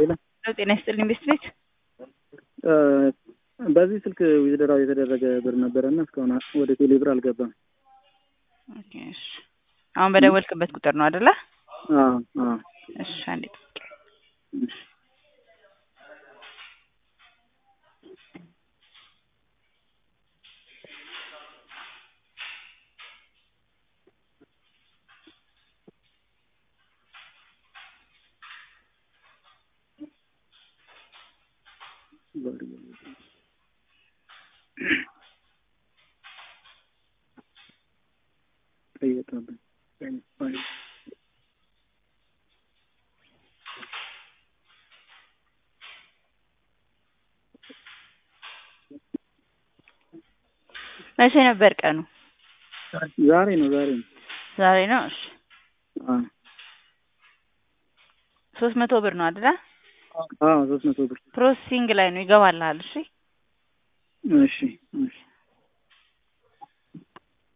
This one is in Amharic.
ሌላ ጤና ይስጥልኝ ቤት ቤት በዚህ ስልክ ዊዝድራው የተደረገ ብር ነበረና እስካሁን ወደ ቴሌ ብር አልገባም። ኦኬ፣ እሺ። አሁን በደወልክበት ቁጥር ነው አይደለ? አዎ አዎ። እሺ፣ አንዴ ጠብቅ። እሺ። መቼ ነበር ቀኑ? ዛሬ ነው ዛሬ ነው። ዛሬ ነው። እሺ አዎ ሶስት መቶ ብር ነው አይደለ? አዎ ሶስት መቶ ብር ፕሮሰሲንግ ላይ ነው ይገባልሃል። እሺ እሺ እሺ